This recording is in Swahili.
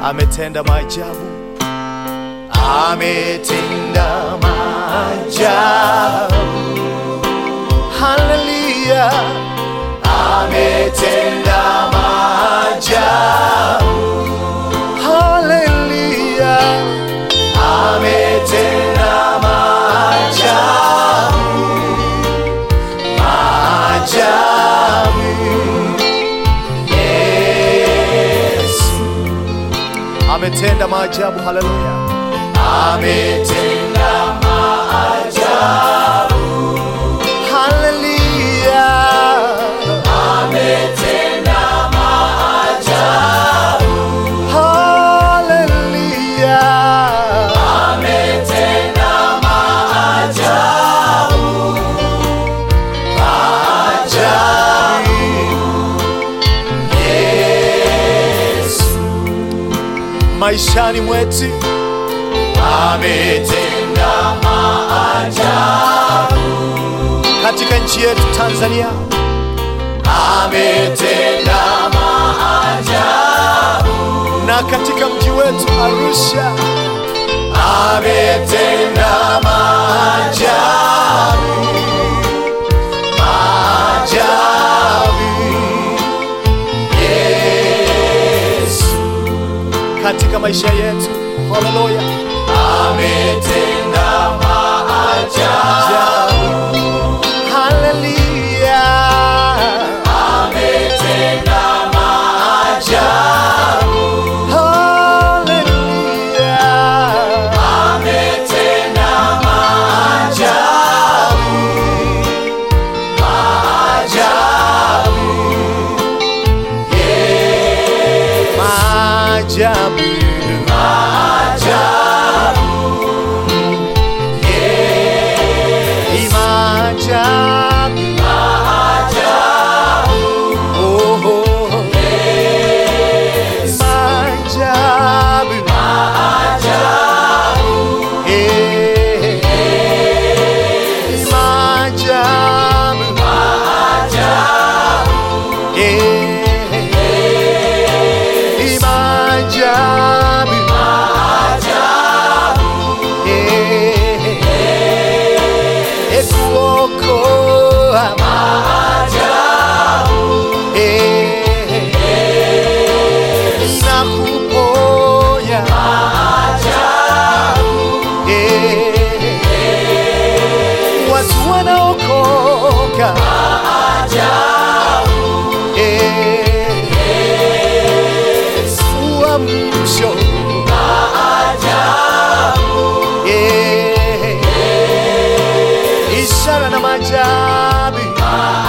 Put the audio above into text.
ametenda maajabu, ametenda maajabu. Haleluya, ametenda maajabu. Haleluya, ametenda maajabu, maajabu. Yesu ametenda maajabu. Haleluya, ametenda maajabu. Haleluya, ametenda maajabu. Haleluya, ametenda maajabu. Maajabu. Yesu maishani mwetu ametenda maajabu katika nchi yetu Tanzania, ametenda maajabu na katika mji wetu Arusha, ametenda maajabu, maajabu. Yesu katika maisha yetu, haleluya, ametenda maajabu. Haleluya, ametenda maajabu. Haleluya, ametenda maajabu. Maajabu. Yes. Maajabu. Maajabu. Yes. Maajabu. Maajabu. Oh, oh. Yes. Maajabu. Maajabu. Eh. Maajabu. Maajabu. Eh. Maajabu. Maajabu. Eh. Ekuokoa. Maajabu. Eh. Na kuponya. Maajabu. Eh. Watu wanaokoka. Maajabu. Eh. Uamsho. Maajabu. Eh. Ishara na maajabu.